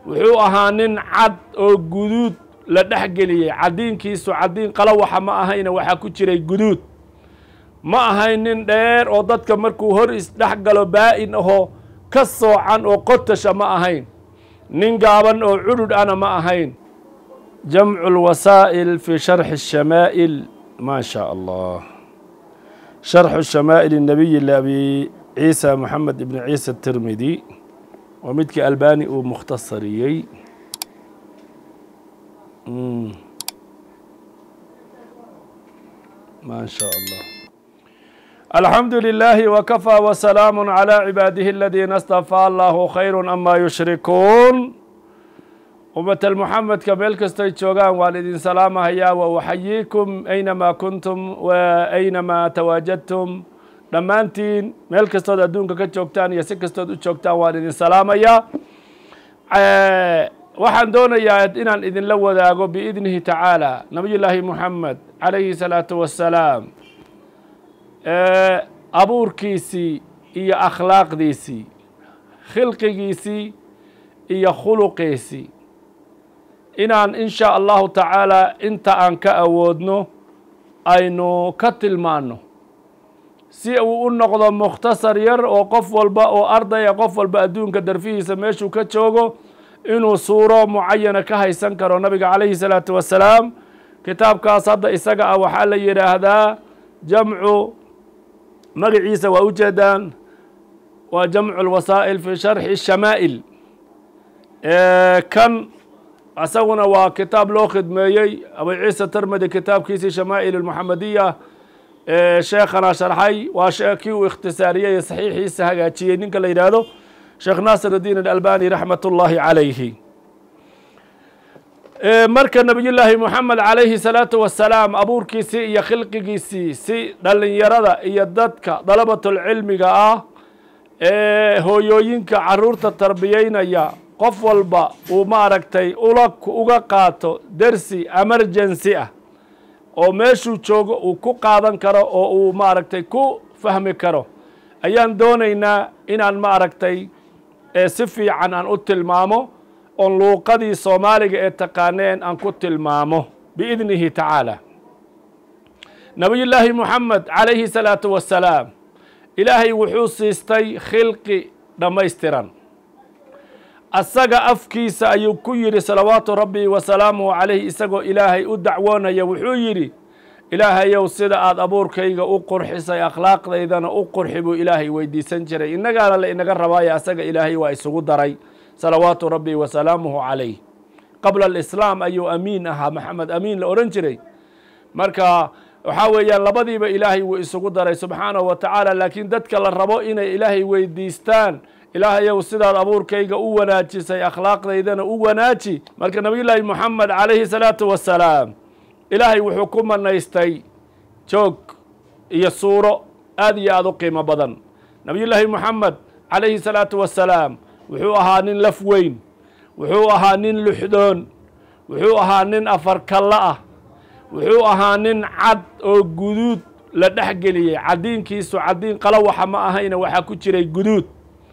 wuxuu ahaa nin cad oo guduud la dhex geliyey caddiinkiisu caddiin qalawaxa ma ahayna waxaa ku jiray guduud ma ahayn nin dheer oo dadka markuu hor isdhex galo baa-in ahoo ka soocan oo qotasha ma ahayn nin gaaban oo cudhudh ana ma ahayn jamcu lwasaa'il fi sharxi الshamaa'il ma shaa allah sharxu shamaa'il الnabiyi labi ciisa moxamed ibn ciisa tirmidi waa midkii albani uu mukhtasariyey ma sha allah alxamdu لilaahi wkafى wsalaamu عlى cibaadihi aladiina اstafaa allahu khayru ama yushrikuun ummatal muxamedka meel kastoy joogaan waan idin salaamahayaa wa uxayiikum aynamaa kuntum wa aynamaa tawaajadtum dhammaantiin meel kastood adduunka ka joogtaan iyo si kastood u joogtaan waan idin salaamayaa waxaan doonayaa inaan idinla wadaago biidnihi tacaala nabiy llaahi muxamed calayhi salaatu wassalaam abuurkiisii iyo akhlaaqdiisii khilqigiisii iyo khuluqiisii inaan in shaa allahu tacaala inta aan ka awoodno aynu ka tilmaanno si uu u noqdo mukhtasar yar oo qof walba oo ardaya qof walba adduunka darfihiisa meeshuu ka joogo inuu suuro mucayana ka haysan karo nabiga calayhi salaatu wassalaam kitaabkaas hadda isaga ah waxaa la yidhaahdaa jamcu magaciisa waa ujeedaan waa jamcu lwasaa'il fi sharxi shamaa'il kan isaguna waa kitaab loo khidmeeyey abu ciisa termedi kitaabkiisii shamaa'il almuxamadiya sheekhana sharxay waa kii uu ikhtisaariyey saxiixiisa hagaajiyey ninka la yidhaahdo sheekh naasir الdiin alalbani raxmat ullaahi calayhi marka nabiy llaahi moxamed calayhi salaatu wasalaam abuurkiisii iyo khilqigiisii si dhalinyarada iyo dadka dalabatulcilmiga ah ee hooyooyinka caruurta tarbiyeynaya qof walba uu maaragtay ula uga qaato dersi emergency ah oo meeshuu joogo uu ku qaadan karo oo uu maaragtay ku fahmi karo ayaan doonaynaa inaan maaragtay si fiican aan u tilmaamo oon luuqadii soomaaliga ee taqaaneen aan ku tilmaamo biidnihi tacaala nabiy llaahi moxamed calayhi salaatu wassalaam ilaahay wuxuu siistay khilqi dhammaystiran asaga afkiisa ayuu ku yidhi salawaatu rabbi wasalaamuhu calayh isagoo ilaahay u dacwoonaya wuxuu yidhi ilaahayow sida aada abuurkayga u qurxisay akhlaaqdaydana u qurxi buu ilaahay weydiisan jiray innagaana la inaga rabaayo asaga ilaahay waa isugu daray salawaatu rabbi wasalaamuhu calayh qabla alislaam ayuu amiin ahaa maxamed amiin la odhan jiray marka waxaa weeyaan labadiiba ilaahay wuu isugu daray subxaanahu wa tacaala laakiin dadka la rabo inay ilaahay weydiistaan ilaahayow sidaad abuurkayga u wanaajisay akhlaaqdaydana u wanaaji marka nabiy llaahi moxamed calayhi salaatu wassalaam ilaahay wuxuu ku manaystay joog iyo suuro aad iyo aada u qiimo badan nabiy llaahi moxamed calayhi salaatu wassalaam wuxuu ahaa nin laf weyn wuxuu ahaa nin luxdoon wuxuu ahaa nin afarkallo ah wuxuu ahaa nin cad oo guduud la dhex geliyey caddiinkiisu caddiin qalawaxa ma ahayna waxaa ku jiray guduud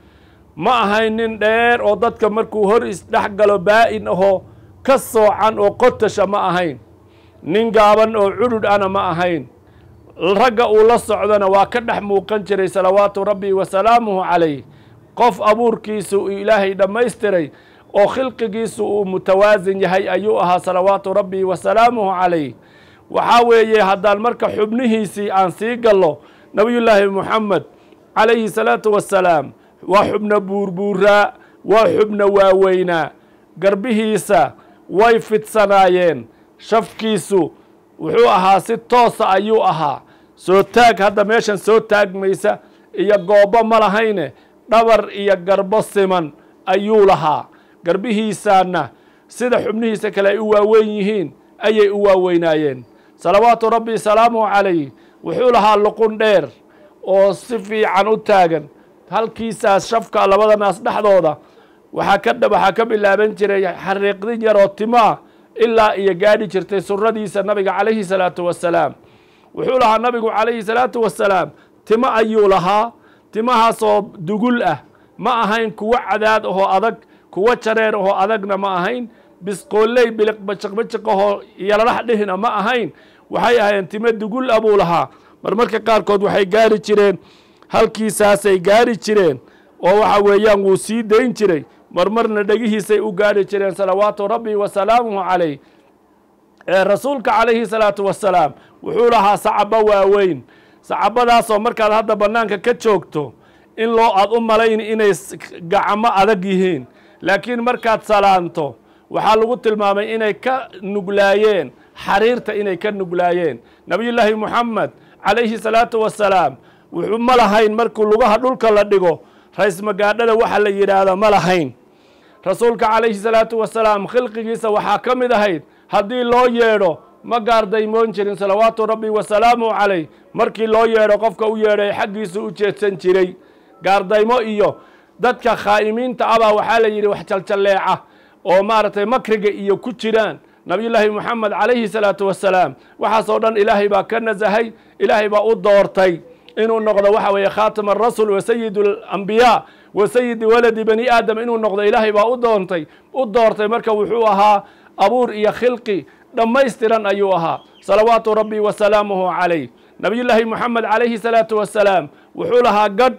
ma ahayn nin dheer oo dadka markuu hor isdhex galo baa-in ahoo ka soocan oo qotasha ma ahayn nin gaaban oo cudhudh ana ma ahayn ragga uu la socdona waa ka dhex muuqan jiray salawaatu rabbi wasalaamuhu calayh qof abuurkiisu uu ilaahay dhammaystiray oo khilqigiisu uu mutawaasin yahay ayuu ahaa salawaatu rabbi wasalaamuhu calayh waxaa weeye haddaan marka xubnihiisii aan sii gallo nabiyullaahi moxamed calayhi salaatu wassalaam waa xubno buurbuuraa waa xubno waaweynaa garbihiisa way fidsanaayeen shafkiisu wuxuu ahaa si toosa ayuu ahaa soo taag hadda meeshan soo taagmaysa iyo goobbo ma lahayne dhabar iyo garbo siman ayuu lahaa garbihiisaana sida xubnihiisa kale ay u waaweyn yihiin ayay u waaweynaayeen salawaatu rabbi salaamuhu calayh wuxuu lahaa luqun dheer oo si fiican u taagan halkiisaas shafka labada naas dhexdooda waxaa ka waxaa ka bilaaban jiray xariiqdin yaroo timo ah ilaa iyo gaadhi jirtay suradiisa nabiga calayhi salaatu wassalaam wuxuu lahaa nabigu calayhi salaatu wassalaam timo ayuu lahaa timahaasoo dugul ah ma ahayn kuwo cadaad ahoo adag kuwo jareer ahoo adagna ma ahayn bisqooley biliq bajiqbajiqahoo yalalax dhihina ma ahayn waxay ahayn time dugul a buu lahaa marmarka qaarkood waxay gaari jireen halkiisaasay gaari jireen oo waxa weeyaan wuu sii dayn jiray marmarna dhegihiisay u gaari jireen salawaatu rabbi wa salaamuhu calayh ee rasuulka calayhi salaatu wasalaam wuxuu lahaa sacabo waaweyn sacabadaasoo markaad hadda bannaanka ka joogto in loo aad u malayn inay gacmo adag yihiin laakiin markaad salaanto waxaa lagu tilmaamay inay ka nuglaayeen xariirta inay ka nuglaayeen nebiyullaahi moxamed calayhi salaatu wasalaam wuxuu ma lahayn markuu lugaha dhulka la dhigo rays magaadhada waxa la yidhaahda ma lahayn rasuulka calayhi salaatu wasalaam khilqigiisa waxaa ka mid ahayd haddii loo yeedho ma gaardaymoon jirin salawaatu rabbi wasalaamu calayh markii loo yeedho qofka u yeedhay xaggiisu u jeedsan jiray gaardaymo iyo dadka khaa'imiinta abaa waxaa la yidhi wax jaljalleeca oo maaragtay makriga iyo ku jiraan nabiyullaahi moxamed calayhi salaatu wasalaam waxaasoo dhan ilaahay baa ka nasahay ilaahay baa u doortay inuu noqdo waxa weeye khaatima arasul wa sayid alambiyaa wa sayidi waladi bani aadam inuu noqdo ilaahay baa u doontay u doortay marka wuxuu ahaa abuur iyo khilqi dhammaystiran ayuu ahaa salawaatu rabbi wa salaamuhu calayh nabiyullaahi moxamed calayhi salaatu wasalaam wuxuu lahaa gadh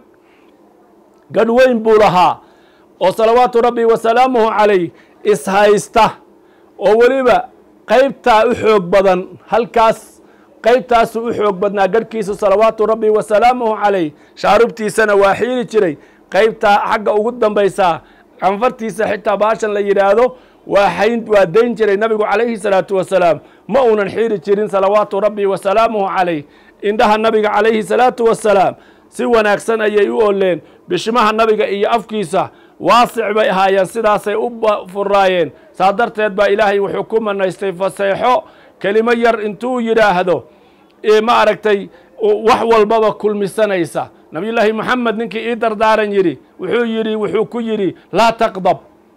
gadh weyn buu lahaa oo salawaatu rabbi wa salaamuhu calayh ishaysta oo weliba qaybtaa u xoog badan halkaas qaybtaasuu u xoog badnaa garhkiisu salawaatu rabbi wa salaamuhu calayh shaarubtiisana waa xiiri jiray qaybtaa xagga ugu dambaysaa canfartiisa xitaa baashan la yidhaahdo waa xayn waa dayn jiray nabigu calayhi salaatu wasalaam ma uunan xiiri jirin salawaatu rabbi wa salaamuhu calayh indhaha nabiga calayhi salaatu wasalaam si wanaagsan ayay u oleen bishimaha nabiga iyo afkiisa waasic bay ahaayeen sidaasay u furaayeen saa darteed baa ilaahay wuxuu ku manaystay faseexo kelimo yar intuu yidhaahdo ma aragtay wax walbaba kulmisanaysa nabiyullaahi moxamed ninkii ii dardaaran yidhi wuxuu yidhi wuxuu ku yidhi laa taqdab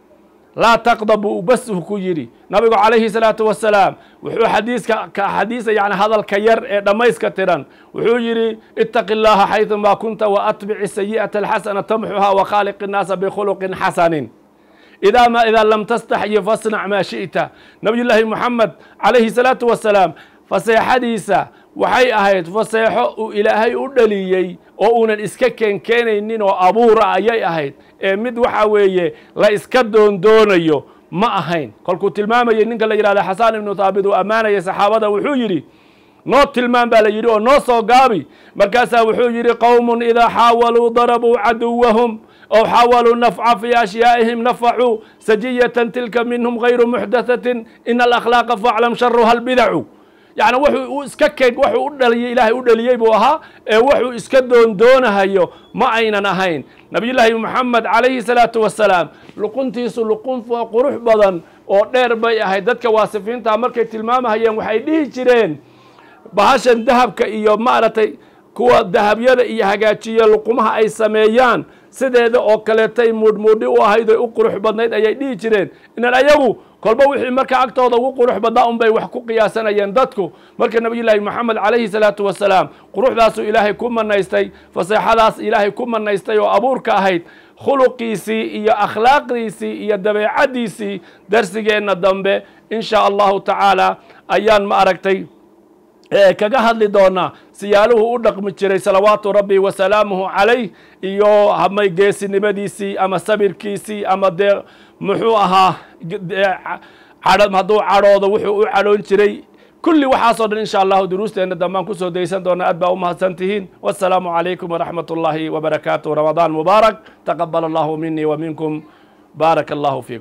laa taqdab buu bas uu ku yidhi nabigu calayhi salaatu wasalaam wuxuu xadiiska xadiisa yani hadalka yar ee dhammayska tiran wuxuu yidhi itaqi llaha xaydumaa kunta wa atbici sayi'ata alxasana tamxuha wa khaaliq innaasa bikhuluqin xasanin idaa ma idaa lam tastaxyi fasnac maa shi'ta nabiyullaahi moxamed calayhi salaatu wasalaam faseexadiisa waxay ahayd faseexo uu ilaahay u dhaliyey oo uunan iska keenkeenaynin oo abuura ayay ahayd ee mid waxa weeye la iska doondoonayo ma ahayn kolkuu tilmaamayay ninka la yidhahda xasaan ibnu thaabit uu ammaanayay saxaabada wuxuu yidhi noo tilmaam baa la yidhi oo noo soo gaabi markaasaa wuxuu yidhi qowmun idaa xaawaluu darabuu caduwahum ow xaawaluu nafca fii ashyaa'ihim nafacuu sajiyatan tilka minhum gayru muxdathatin ina alakhlaaqa faclam sharuha albidacu yacni wuxuu u iska keeg wuxuu u dhaliyey ilaahay u dhaliyey buu ahaa ee wuxuu iska doondoonahayo ma aynan ahayn nabiyullaahi moxamed calayhi salaatu wasalaam luquntiisu luqun qurux badan oo dheer bay ahayd dadka waasifiinta markay tilmaamahayeen waxay dhihi jireen bahashan dahabka iyo maaragtay kuwa dahabyada iyo hagaajiya luqumaha ay sameeyaan sideeda oo kaleetay muudhmuudhi u ahayd oy u qurux badnayd ayay dhihi jireen inan ayagu kolba wixii marka agtooda ugu qurux badnaa un bay wax ku qiyaasanayeen dadku marka nabiyullaahi moxamed calayhi salaatu wasalaam quruxdaasuu ilaahay ku manaystay faseexadaas ilaahay ku manaystay oo abuurka ahayd khuluqiisii iyo akhlaaqdiisii iyo dabeecaddiisii darsigeenna dambe in shaa allahu tacaala ayaan ma aragtay kaga hadli doonaa siyaaluhu u dhaqmi jiray salawaatu rabbi wa salaamuhu calayh iyo hamay geesinimadiisii ama sabirkiisii ama dee muxuu ahaa hadduu cadhoodo wuxuu u cadhoon jiray kulli waxaasoo dhan insha allahu duruusteenna dambaan kusoo daysan doona aad baa u mahadsan tihiin wasalaamu calaykum waraxmat ullaahi wabarakaatu ramadaan mubaarak taqabal allahu minii wa minkum baarak allahu fiikum